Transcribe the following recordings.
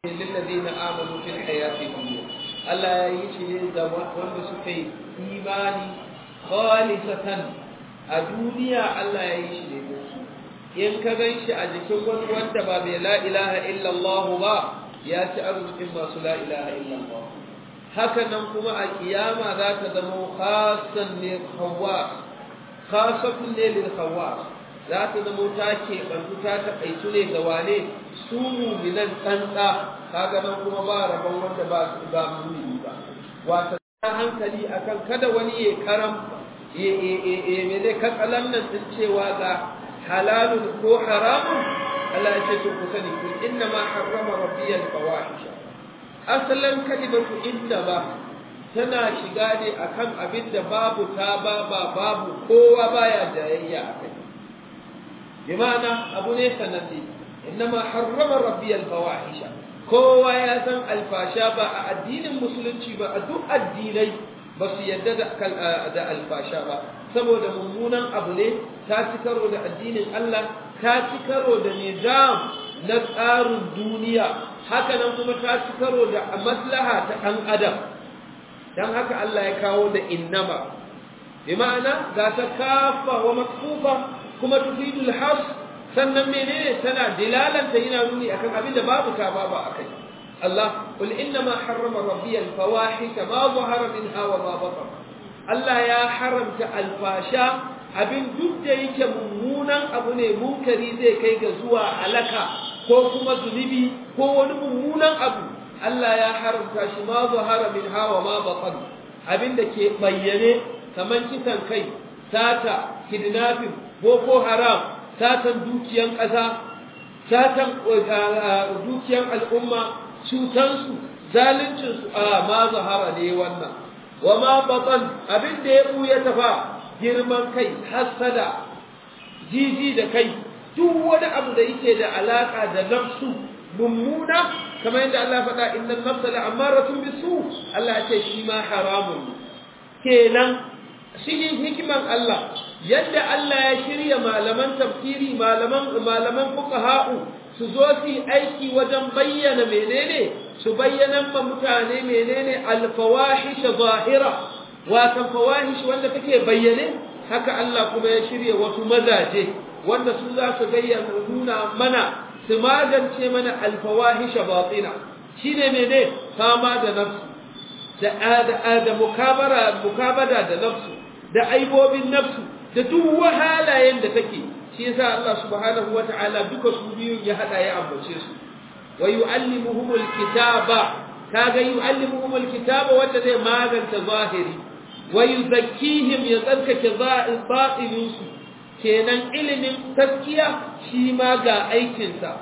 lillazina amanu fil hayati dunya Allah ya yi shi ne ga wanda suka yi imani khalisatan a duniya Allah ya yi shi ne da su in ka gan shi a jikin wani wanda ba mai la ilaha illallah ba ya ci arzikin masu la ilaha illallah haka nan kuma a kiyama za ta zama khasan ne khawas khasatun ne lil khawas za ta zama ta keɓantu ta taƙaitu ne ga wane su muminan tsantsa kaga nan kuma ba rabon wanda ba su ba mumini ba wata hankali akan kada wani ya karam ya ya me zai katsalan nan din cewa ga halalun ko haramun Allah ya ce to ku sani kun inna ma harrama rabbiyal fawahisha asalan kalimatu inna ba tana shiga ne akan abin da babu ta ba babu kowa baya jayayya akai bimana abu ne sananne innama harrama rabbiyal fawahisha kowa ya san alfasha ba a addinin musulunci ba a duk addinai ba su yadda da alfasha ba saboda mummunan abu ne ta ci karo da addinin Allah ta ci karo da nizam na tsarin duniya haka nan kuma ta ci karo da maslaha ta ɗan adam don haka Allah ya kawo da innama bi ma'ana ga ta kafa wa makfufa kuma tufidul has sannan menene tana dilalanta yana nuni akan abin da babu ta babu akai Allah qul inna ma harrama rabbi al fawahisha ma zahara minha wa ma batan Allah ya haramta alfasha abin duk da yake mummunan abu ne munkari zai kai ga zuwa alaka ko kuma zunubi ko wani mummunan abu Allah ya haramta shi ma zahara minha wa ma batan abin da ke bayyane kaman kisan kai sata kidnapping boko haram satan dukiyan ƙasa satan dukiyan al'umma cutansu zaluncinsu a ma zahara ne wannan wa ma batan abin da ya buya tafa girman kai hasada jiji da kai duk wani abu da yake da alaka da nafsu mummuna kamar yadda Allah faɗa innan nafsa la'amaratun bisu Allah ya ce shi ma haramun kenan shi hikiman Allah yadda Allah ya shirya malaman tafsiri malaman malaman fuqaha'u su zo su aiki wajen bayyana menene su bayyana ma mutane menene alfawahish zahira wa fawahish wanda take bayyane haka Allah kuma ya shirya wasu mazaje wanda su za su bayyana nuna mana su magance mana alfawahish batina shine mene fama da nafsu da da mukabara mukabada da nafsu da aibobin nafsu da duk wahalayen da take shi yasa Allah subhanahu wataala duka su biyu ya hada ya ambace su wa yuallimuhumul kitaba kaga yuallimuhumul kitaba wanda zai maganta zahiri wa yuzakkihim ya tsarkake batilin su kenan ilimin taskiya shi ma ga aikin sa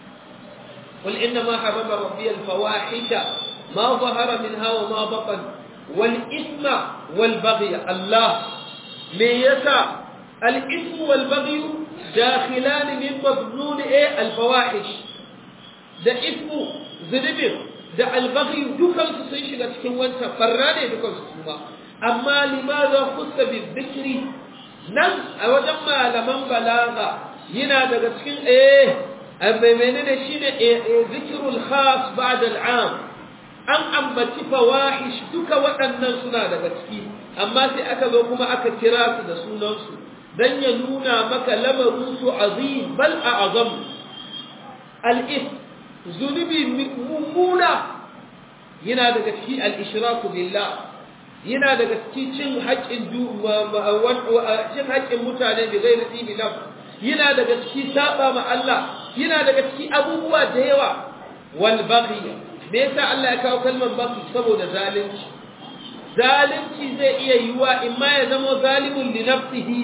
qul inna ma harama rabbi al fawahisha ma zahara minha wa ma batan wal ithma wal baghy Allah me yasa al-ism wal baghy dakhilan min madlul al fawahish da ismu zunubin da al-baghy dukan su sun shiga cikin wancan farra ne dukan su kuma amma limaza khussa bi dhikri nan a wajen malaman balaga yana daga cikin eh amma menene shine zikrul khas ba'da al-am an ambaci fawahish duka waɗannan suna daga ciki amma sai aka zo kuma aka kira su da sunansu dan ya nuna maka lamarin su azim bal a'zam al-if zunubi mummuna yana daga ciki al-ishraku billah yana daga ciki cin haƙƙin cin haƙƙin mutane bi ghairi tibi nafs yana daga ciki saba ma Allah yana daga ciki abubuwa da yawa wal baghi me yasa Allah ya kawo kalmar baghi saboda zalunci zalunci zai iya yiwa imma ya zama zalimun li nafsihi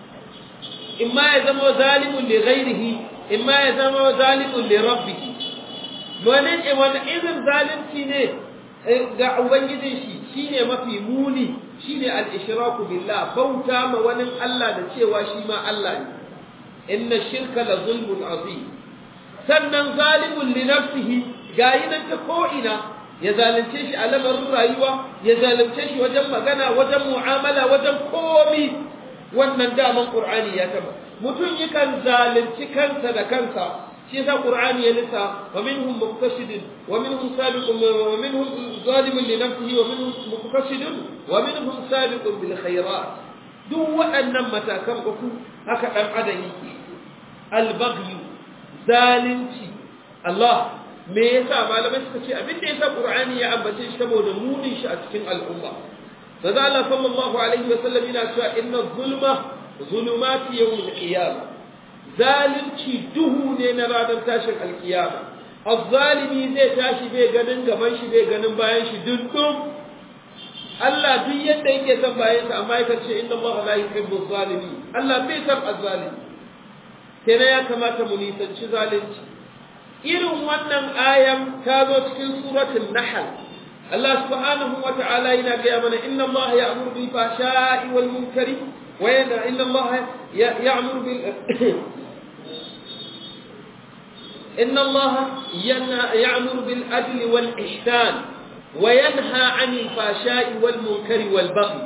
imma ya zama zalimun li ghairihi imma ya zama zalimun li rabbihi wani wani irin zalunci ne ga ubangijin shi shine mafi muni shine al-ishraku billah bauta ma wani Allah da cewa shi ma Allah ne inna shirka la zulmun azim sannan zalimun li nafsihi gayi nan ta ko ina ya zalunce shi a lamarin rayuwa ya zalunce shi wajen magana wajen mu'amala wajen komi wannan daman qur'ani ya taba mutum yakan zalunci kansa da kansa shi yasa qur'ani ya lissa wa minhum muqtasidun wa minhum sabiqun wa minhum zalimun li nafsihi wa minhum muqtasidun wa minhum sabiqun bil khairat duk waɗannan matakan uku haka dan adam yake al baghy zalunci Allah me yasa malamai suka ce abin da yasa qur'ani ya ambace shi saboda munin shi a cikin al'umma manzo Allah sallallahu alaihi wa sallam yana cewa inna zulma zulumati yawm al-qiyamah zalunci duhu ne na ranar tashin alkiyama azzalimi zai tashi bai ganin gaban shi bai ganin bayan shi dundum Allah duk yadda yake son bayan sa amma yake ce inna Allah la yuhibbu zalimi Allah bai san azzalimi kenan ya kamata mu nisanci zalunci irin wannan ayan ta zo cikin suratul nahl Allah subhanahu wa ta'ala yana gaya mana inna Allah ya'muru bil fahsha'i wal munkari wa inna Allah ya'muru bil إن الله يأمر بالعدل والإحسان وينهى عن الفحشاء والمنكر والبغي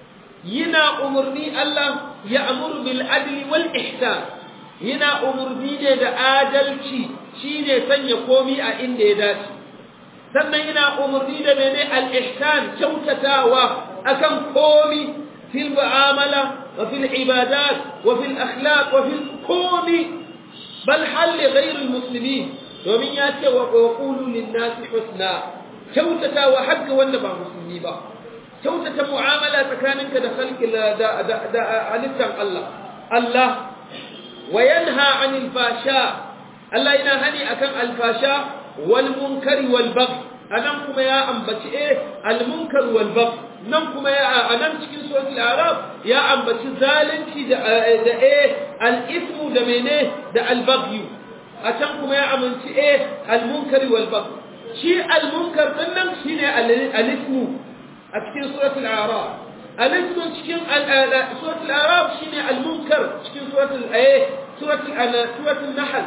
ينا أمرني الله يأمر بالعدل والإحسان ينا أمرني da adalci shine sanya komi a inda ya dace sannan yana umarni da mene al-ihsan kyautatawa akan komi fil mu'amala wa fil ibadat wa fil akhlaq wa fil komi bal halli ghairul muslimin domin ya ce wa qulu lin nasi husna kyautata wa hakka wanda ba musulmi ba kyautata mu'amala tsakaninka da khalqi da da halittan Allah Allah wa yanha 'anil fasha Allah yana hani akan alfasha wal munkari wal bagh anan kuma ya ambaci eh al munkar wal bagh nan kuma ya anan cikin suratul arab ya ambaci zalunci da da eh al-ithmu da mene da al-baghy a can kuma ya amince eh al-munkari wal baghy shi al-munkar din nan shine al-ithmu a cikin suratul arab al-ithmu cikin suratul arab shine al-munkar cikin suratul eh suratul suratul nahl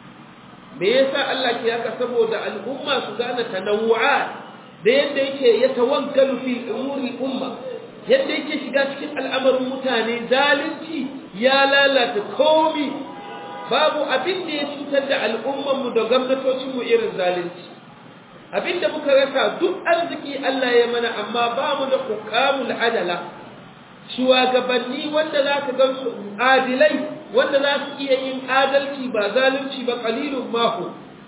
me yasa Allah ke haka saboda al'umma su gane tanawu'at da yadda yake ya tawaggalu fi umuri umma yadda yake shiga cikin al'amarin mutane zalunci ya lalata komi babu abin da ya cutar da al'umman mu da gwamnatocin mu irin zalunci abin da muka rasa duk arziki Allah ya mana amma ba mu da hukamul adala shugabanni wanda za ka gan su adilai wanda za su iya yin adalci ba zalunci ba qalilun mahu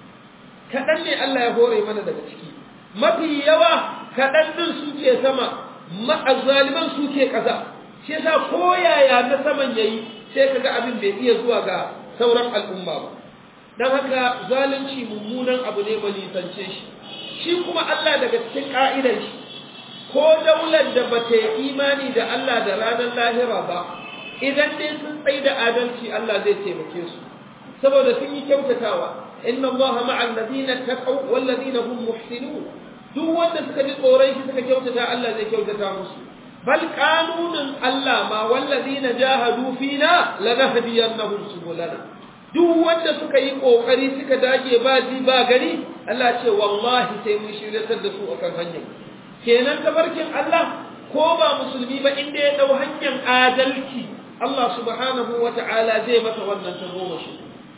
kaɗan ne Allah ya hore mana daga ciki mafi yawa kaɗan ɗin suke sama ma'azzaliman suke ƙasa shi yasa ko yaya na saman yayi sai kaga abin bai iya zuwa ga sauran al'umma ba dan haka zalunci mummunan abu ne ba nisance shi shi kuma Allah daga cikin ka'idar shi ko daular da ba ta yi imani da Allah da ranar lahira ba idan dai sun tsaye da adalci Allah zai taimake su saboda sun yi kyautatawa inna Allah ma'al ladina taqaw wal ladina hum muhsinun duk wanda suka ji tsoron shi suka kyautata Allah zai kyautata musu bal qanunin Allah ma wal ladina jahadu fina lanahdiyannahum subulana duk wanda suka yi kokari suka dage ba ji ba gari Allah ce wallahi sai mun shiryatar da su akan hanyar kenan tabarkin Allah ko ba musulmi ba inda ya dau hanyar adalci Allah subhanahu wata'ala zai masa wannan tagomashi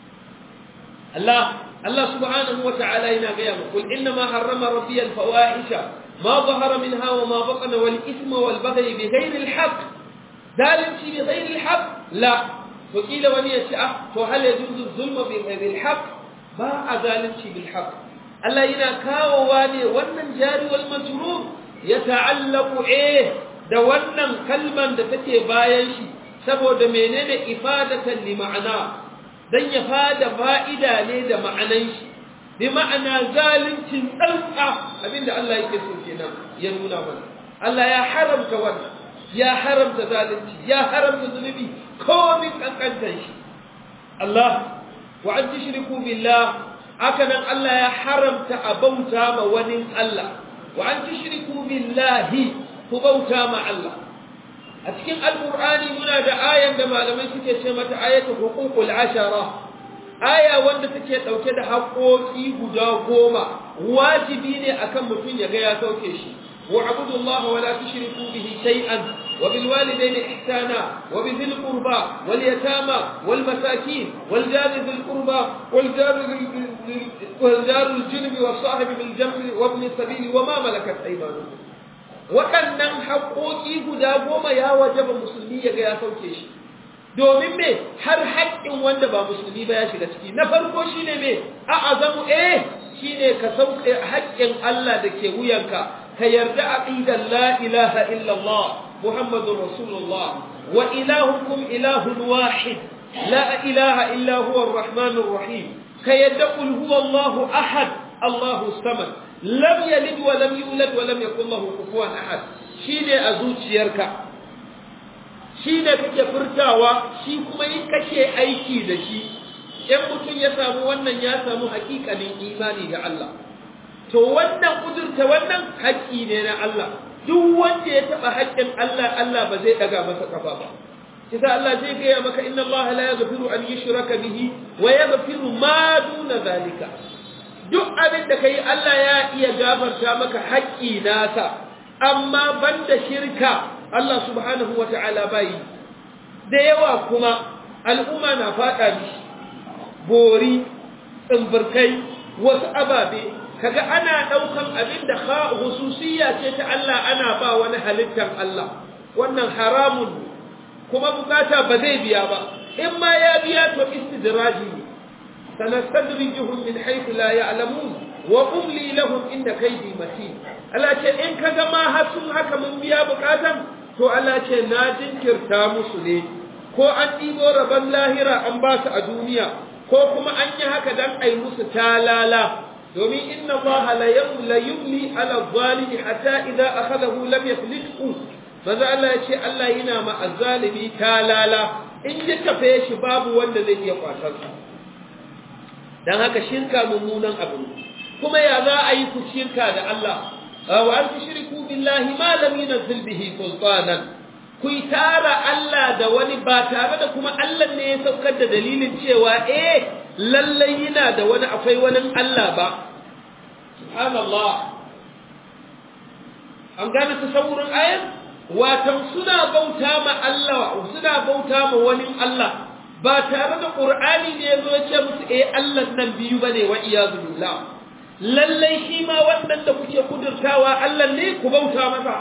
Allah Allah subhanahu wata'ala yana gaya mu kul inna ma harrama rabbi al-fawahisha ma zahara minha wa ma batana wal ithma wal baghy bi ghayri al-haqq zalunci bi ghayri al-haqq la to kila wani ya ce ah to hal yajuzu zulma bi ghayri al-haqq ba a zalunci bil haqq Allah yana kawowa ne wannan jari wal majrur ya ta'allaqu eh da wannan kalman da take bayan shi saboda menene ifadatan li ma'ana dan ya fada fa'ida ne da ma'anan shi bi ma'ana zalincin tsantsa abinda Allah yake so kenan ya nuna mana Allah ya haramta wannan ya haramta zalunci ya haramta zunubi komin kankantar shi Allah wa an tushriku billah hakanan Allah ya haramta a bauta ma wani Allah wa an tushriku billahi ku bauta ma Allah a cikin alqur'ani muna da ayan da malamai suke ce mata ayatu huququl ashara aya wanda take dauke da haƙoƙi guda goma wajibi ne akan mutum ya ga ya sauke shi wa abudullaha wa la tushriku bihi shay'an وبالوالدين إحسانا وبذي القربى واليتامى والمساكين والجار ذي القربى والجار والجار الجنب والصاحب بالجنب وابن السبيل وما ملكت أيمانكم waɗannan haƙoƙi guda goma ya wajaba musulmi ya ga ya sauke shi domin me har haƙƙin wanda ba musulmi ba ya shiga ciki na farko shine me a azamu eh shine ka sauke haƙƙin Allah da ke wuyanka ka yarda aqidan la ilaha illallah muhammadur rasulullah wa ilahukum ilahun wahid la ilaha illa huwa arrahmanur rahim ka yarda qul huwallahu ahad allahu samad lam yalid wa lam yulad wa lam yakul lahu kufuwan ahad shine a zuciyarka shine kake furtawa shi kuma yin kake aiki da shi in mutum ya samu wannan ya samu hakikanin imani ga Allah to wannan kudurta wannan haƙƙi ne na Allah duk wanda ya taba haƙƙin Allah Allah ba zai daga masa kafa ba kisa Allah zai gaya maka inna Allah la yaghfiru an yushraka bihi wa yaghfiru ma duna zalika duk abin da kai Allah ya iya gafarta maka haƙƙi nasa amma banda shirka Allah subhanahu wata'ala bai da yawa kuma al'umma na faɗa mishi bori tsimburkai wasu ababe kaga ana ɗaukan abin da hususiyya ce ta Allah ana ba wani halittar Allah wannan haramun kuma bukata ba zai biya ba in ma ya biya to istidraji ne sanastadrijuhum min haythu la ya'lamun wa umli lahum inda kaydi matin Allah ce in kaga ma har sun haka mun biya bukatan to Allah ce na jinkirta musu ne ko an ɗibo rabon lahira an ba su a duniya ko kuma an yi haka dan ai musu talala domin inna Allah la yumli ala zalimi hatta idza akhadahu lam yaflithu maza Allah ya ce Allah yana ma azzalimi talala in ya tafe shi babu wanda zai iya kwatar sa dan haka shirka mummunan abu kuma ya za a yi ku shirka da Allah wa an tushriku billahi ma lam yunzil bihi sultanan ku tara Allah da wani ba tare da kuma Allah ne ya saukar da dalilin cewa eh lallai yana da wani akwai wani Allah ba subhanallah an gane tasawurin ayat watan suna bauta ma Allah suna bauta ma wani Allah ba tare da Qur'ani ne yazo ya ce musu eh Allah nan biyu bane wa iyazu billah lallai shi ma wannan da kuke kudurtawa Allah ne ku bauta masa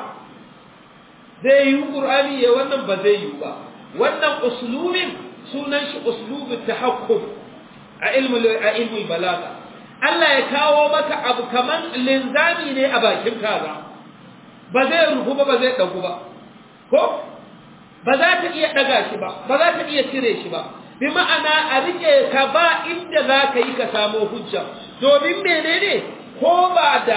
zai yi Qur'ani ya wannan ba zai yi ba wannan uslubin sunan shi uslubut tahakkum a ilmu a ilmu balaga Allah ya kawo maka abu kaman linzami ne a bakin kaza ba zai rufu ba ba zai dagu ba ko ba za ta iya daga shi ba ba za ta iya cire shi ba bi ma'ana a rike ka ba inda za ka yi ka samu hujja domin menene ko ba da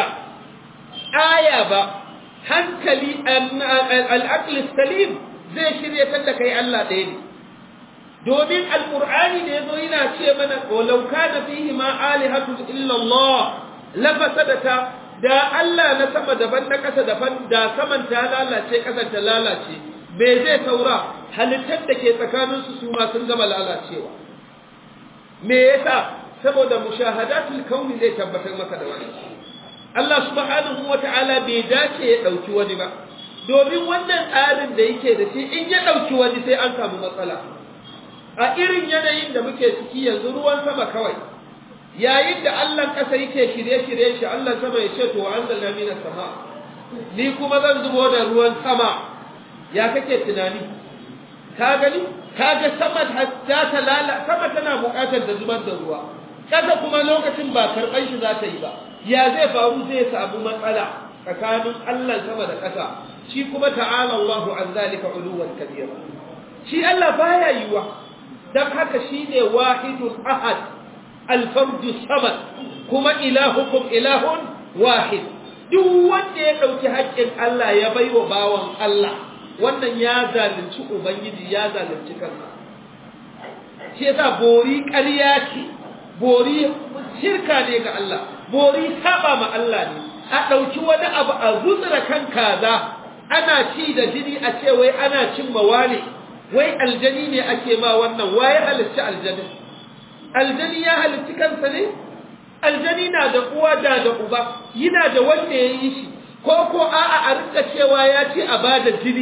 aya ba hankali al'aqli salim zai shirye ta da kai Allah ɗaya ne domin alqur'ani ne yazo yana ce mana walau kana fihi ma alihatu illa Allah la fasadata da Allah na sama daban na ƙasa daban da saman ta lalace ƙasar ta lalace me zai saura halittar da ke tsakanin su su ma sun gama lalacewa me yasa saboda mushahadatul kauni zai tabbatar maka da wani Allah subhanahu wata'ala bai dace ya dauki wani ba domin wannan tsarin da yake da shi in ya dauki wani sai an samu matsala a irin yanayin da muke ciki yanzu ruwan sama kawai yayin da Allah kasa yake shirye-shirye shi Allah sama ya ce to anzalna minas sama ni kuma zan zubo da ruwan sama ya kake tunani ka gani kaga sama ta talala sama tana bukatar da zubar da ruwa kasa kuma lokacin ba karban shi za ta yi ba ya zai faru zai samu matsala tsakanin Allah sama da ƙasa shi kuma ta'ala Allahu an zalika uluwan kabira shi Allah baya yiwa dan haka shine wahidul ahad al-fardu samad kuma ilahukum ilahun wahid duk wanda ya dauki haƙƙin Allah ya baiwa bawan Allah wannan ya zalunci ubangiji ya zalunci kansa shi yasa bori ƙarya ce bori shirka ne ga Allah bori saba ma Allah ne a ɗauki wani abu a zutsura kan kaza ana ci da jini a ce wai ana cin mawane wai aljani ne ake ma wannan waye halitta aljani aljani ya halitta kansa ne aljani na da uwa da da uba yana da wanda ya yi shi ko ko a'a a rinka cewa ya ce a bada jini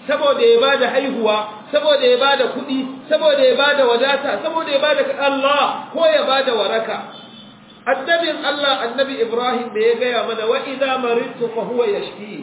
saboda ya bada haihuwa saboda ya bada kuɗi saboda ya bada wadata saboda ya bada Allah ko ya bada waraka annabin Allah annabi Ibrahim da ya gaya mana wa idza maridtu fa huwa yashfi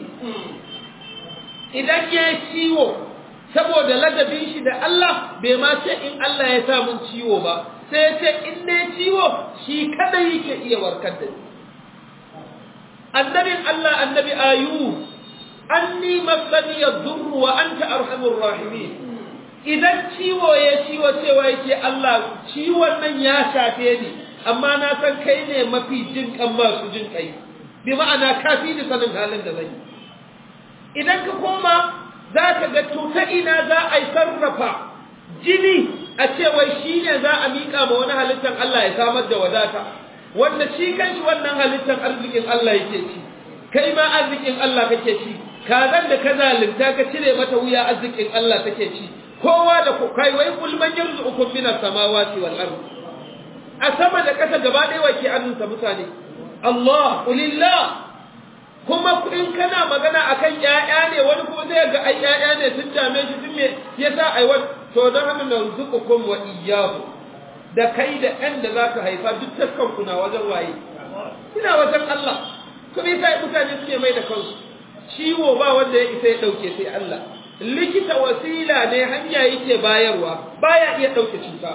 idan ya ciwo saboda ladabin shi da Allah bai ma ce in Allah ya sa mun ciwo ba sai ya ce in ne ciwo shi kada yake iya warkar da ni annabin Allah annabi ayu anni masani yadurru wa anta arhamur rahimin idan ciwo ya ciwo cewa yake Allah ciwon nan ya shafe ni amma na san kai ne mafi jin kan masu jin kai bi ma'ana kafi ni sanin halin da zai idan ka koma za ka ga to ta ina za a yi sarrafa jini a cewa shi ne za a miƙa ma wani halittar Allah ya samar da wadata wanda shi kanshi wannan halittar arzikin Allah yake ci kai ma arzikin Allah kake ci kazan da ka zalunta ka cire mata wuya arzikin Allah take ci kowa da kai wai kul man yarzuqukum minas samawati wal ardh a sama da ƙasa gaba ɗaya wake annunsa mutane Allah ulillah kuma in kana magana akan ƴaƴa ne wani kuma zai ga ai ƴaƴa ne sun dame shi sun me yasa ai wani to don haka narzuqukum wa iyyahu da kai da ɗan da zaka haifa duk taskan kuna wajen waye ina wajen Allah kuma yasa mutane suke mai da kansu ciwo ba wanda ya isa ya dauke sai Allah likita wasila ne hanya yake bayarwa baya iya dauke cuta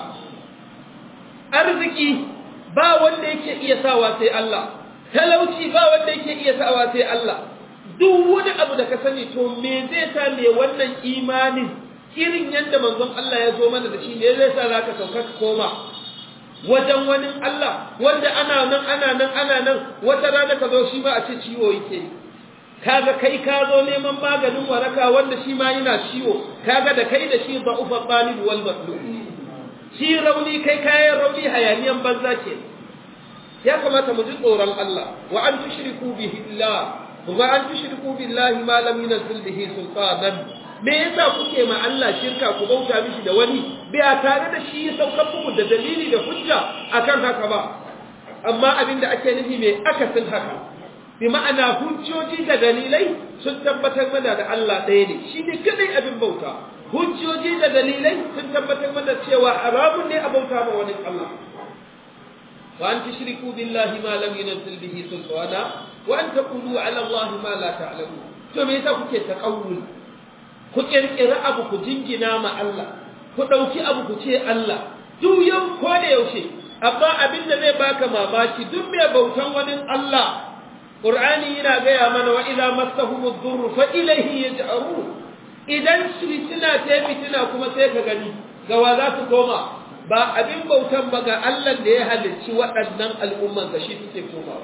arziki ba wanda yake iya sawa sai Allah talauci ba wanda yake iya sawa sai Allah duk wani abu da ka sani to me zai sa me wannan imanin irin yadda manzon Allah ya zo mana da shi ne zai sa zaka sauka ka koma wajen wani Allah wanda ana nan ana nan ana nan wata rana ka zo shi ba a ce ciwo yake kaga kai ka zo neman maganin waraka wanda shi ma yana ciwo kaga da kai da shi da'ufa talib wal matlub shi rauni kai kayan rauni hayaniyan banza ke ya kamata mu ji tsoron Allah wa an tushriku bihi Allah wa an tushriku billahi ma lam yunzil bihi sultanan me yasa kuke ma Allah shirka ku bauta mishi da wani bai tare da shi ya saukar muku da dalili da hujja akan haka ba amma abinda ake nufi me akasin haka bi ma'ana hujjoji da dalilai sun tabbatar mana da Allah ɗaya ne shi ne kadai abin bauta hujjoji da dalilai sun tabbatar mana cewa haramun ne a bauta ma wani Allah wa an tushriku billahi ma lam yunzil bihi sultana wa an taqulu ala Allah ma la ta'lamu to me yasa kuke taqawul ku kirkira abu ku jingina ma Allah ku dauki abu ku ce Allah duk yau ko da yaushe amma abin da zai baka mamaki duk mai bautan wani Allah Qur'ani yana gaya mana wa idza massahumud durru fa ilayhi yaj'arun idan fitina ta fitina kuma sai ka gani gawa za su koma ba abin bautan ba ga Allah da ya halicci waɗannan al'umman ga shi suke koma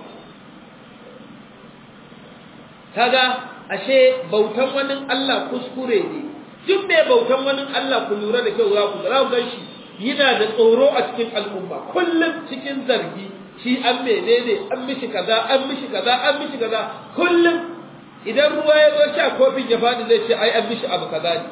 kaga ashe bautan wani Allah kuskure ne duk mai bautan wani Allah ku lura da kyau za ku ga gan shi yana da tsoro a cikin al'umma kullum cikin zargi shi an menene an mishi kaza an mishi kaza an mishi kaza kullum idan ruwa ya zo sha kofin ya faɗi zai ce ai an mishi abu kaza ne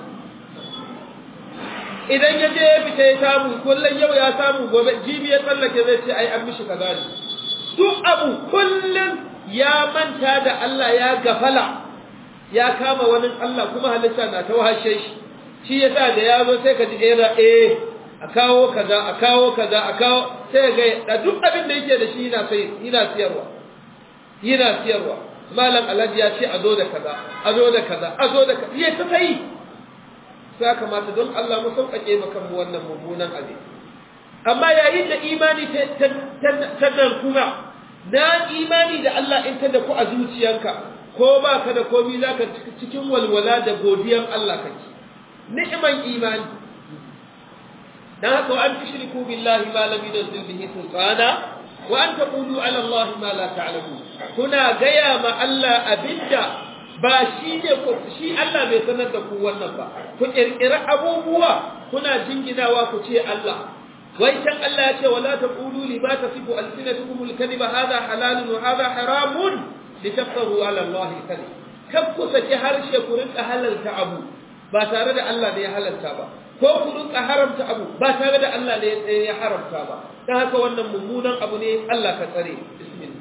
idan ya je ya fita ya samu kullum yau ya samu gobe jibi ya tsallake zai ce ai an mishi kaza ne duk abu kullum ya manta da Allah ya gafala ya kama wani Allah kuma halitta na ta wahashe shi shi yasa da ya zo sai ka ji era eh a kawo kaza a kawo kaza a kawo sai ga da duk abin da yake da shi yana sai yana siyarwa yana siyarwa malam alhaji ya ce a zo da kaza a zo da kaza a zo da kaza ya ta sai sai kamata don Allah mu sauƙaƙe maka mu wannan mummunan abin amma yayin da imani ta ta kuma na imani da Allah in ta da ku a zuciyanka ko ba ka da komi zaka cikin walwala da godiyan Allah kake ni'man imani dan haka an tushriku billahi ma lam yunzil bihi sultana wa an taqulu ala Allah ma la ta'lamun kuna gaya ma Allah abinda ba shi ne shi Allah bai sanar da ku wannan ba ku kirkira abubuwa kuna jinginawa ku ce Allah wai can Allah ya ce wala taqulu li ma tasifu alsinatukum alkadhiba hadha halalun wa hadha haramun litaftaru ala Allah alkadhib kab ku saki harshe ku rinka halalta abu ba tare da Allah ne ya halalta ba ko ku rinka haramta abu ba tare da Allah ne ya haramta ba dan haka wannan mummunan abu ne Allah ka tsare bismillah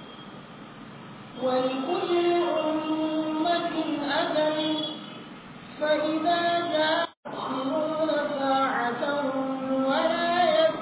ولكل أمة أجل فإذا جاء يستأخرون ساعة ولا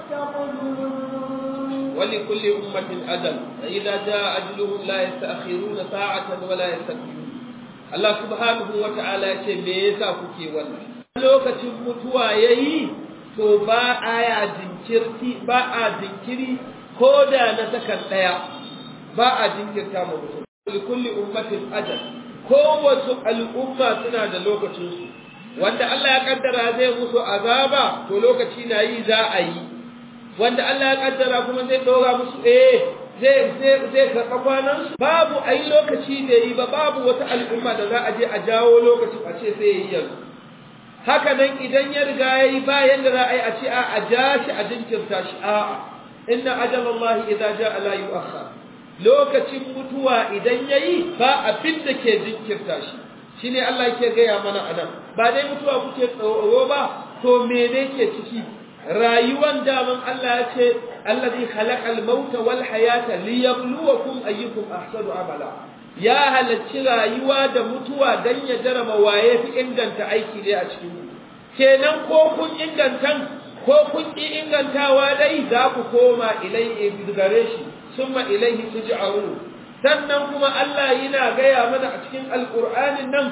يستقدمون ولكل أمة أجل فإذا جاء أجلهم لا يستأخرون ساعة ولا يستقدمون Allah subhanahu wa ta'ala ya ce me yasa kuke wannan lokacin mutuwa yayi to ba aya jinkirti ba a jinkiri ko da na sakan daya ba a jinkirta ma mutum kulli ummatin ajal kowace al'umma suna da lokacin su wanda Allah ya kaddara zai musu azaba to lokaci na yi za a yi wanda Allah ya kaddara kuma zai dora musu eh zai zai zai karɓa kwanan su babu ai lokaci da yi ba babu wata al'umma da za a je a jawo lokaci a ce sai yi yanzu haka nan idan ya riga yayi bayan da za a yi a ce a a ja shi a jinkirta shi a'a inna ajalallahi idza jaa la yu'akhkhar lokacin mutuwa idan yayi ba abin da ke jinkirta shi shine Allah yake gaya mana anan ba dai mutuwa kuke tsoro ba to mene ke ciki rayuwan daman Allah ya ce allazi khalaqal mauta wal hayata liyabluwakum ayyukum ahsanu amala ya halacci rayuwa da mutuwa dan ya jarama waye fi inganta aiki ne a cikin kenan ko kun ingantan ko kun ki ingantawa dai za ku koma ilai gare shi summa ilaihi tuj'arun sannan kuma Allah yana gaya mana a cikin alqur'anin nan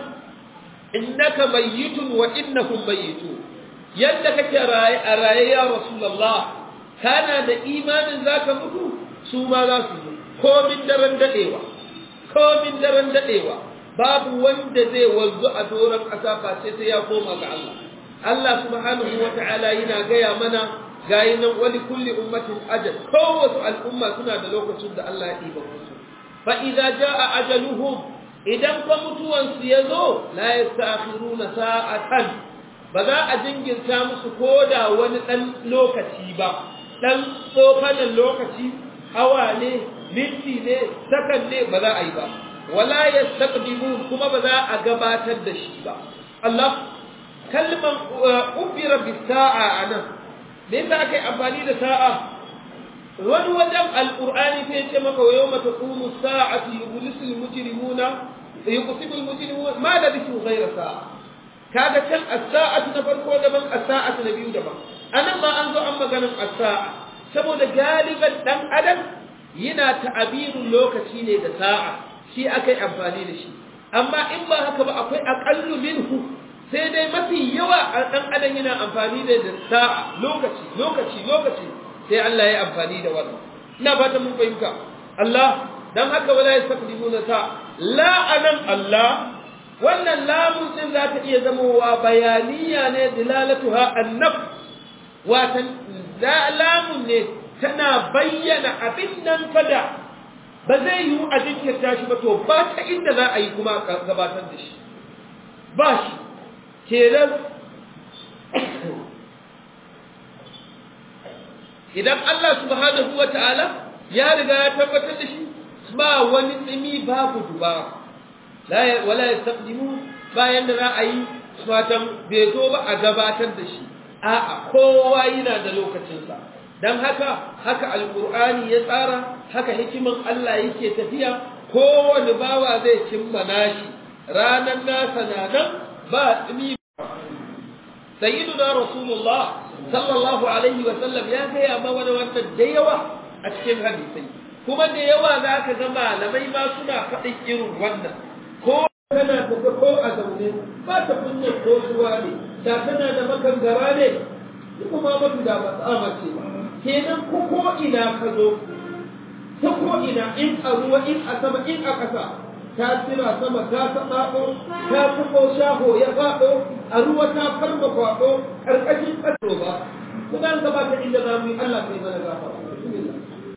innaka mayyitun wa innahum mayyitun yadda kake raye a raye ya rasulullah kana da imanin zaka mutu su ma za su zo komin daren dadewa komin daren dadewa babu wanda zai wanzu a doron ƙasa face sai ya koma ga Allah Allah subhanahu wata'ala yana gaya mana gayi nan wali kulli ummatin ajal kowace al'umma suna da lokacin da Allah ya ɗiba musu fa idza jaa ajaluhum idan fa mutuwansu ya zo la yastakhiruna sa'atan ba za a jingirta musu koda wani dan lokaci ba dan tsofanin lokaci awa ne minti ne sakan ne ba za a yi ba wala yastaqdimun kuma ba za a gabatar da shi ba Allah kalman ubira bis sa'a anan me yasa aka yi amfani da sa'a wani wajen alqur'ani sai ce maka wa yawma taqumu sa'atu yublisul mujrimuna yuqsimul mujrimuna ma labithu ghayra sa'a kaga can as-sa'atu na farko daban as-sa'atu na biyu daban anan ma an zo an maganin as-sa'a saboda galiban dan adam yana ta'abirun lokaci ne da sa'a shi akai amfani da shi amma in ba haka ba akwai aqallu minhu sai dai mafi yawa dan adam yana amfani da sa'a lokaci lokaci lokaci sai Allah ya amfani da wannan ina fatan mun fahimta Allah dan haka wala yastaqdimuna sa la anan Allah wannan lamun din za ta iya zamowa bayaniya ne dilalatuha annaf watan lamun ne tana bayyana abin nan fada ba zai yi a jinkirta shi ba to ba ta inda za a yi kuma gabatar da shi ba shi kenan idan Allah subhanahu wa ta'ala ya riga ya tabbatar da shi ba wani tsimi babu duba wala yastaqdimu bayan da za a yi fatan bai zo ba a gabatar da shi a'a kowa yana da lokacinsa dan haka haka alqur'ani ya tsara haka hikiman Allah yake tafiya kowane bawa zai cimma nashi ranan nasa na nan ba tsimi sayyiduna rasulullah sallallahu alaihi wa sallam ya gaya ma wani wannan da yawa a cikin hadisai kuma da yawa za ka ga malamai ma suna faɗin irin wannan ko kana tafi ko a zaune ba ta kunyar ko suwa ne da tana da makangara ne kuma mutu da ba tsama ce ba kenan ko ko ina ka zo ta ko ina in a ruwa in a sama in a ƙasa ta tira sama ta taɓaɓo ta tuko shaho ya faɗo a ruwa ta farma kwaɗo ƙarƙashin ƙaso ba kuma an gabata inda za mu yi Allah kai mana gafara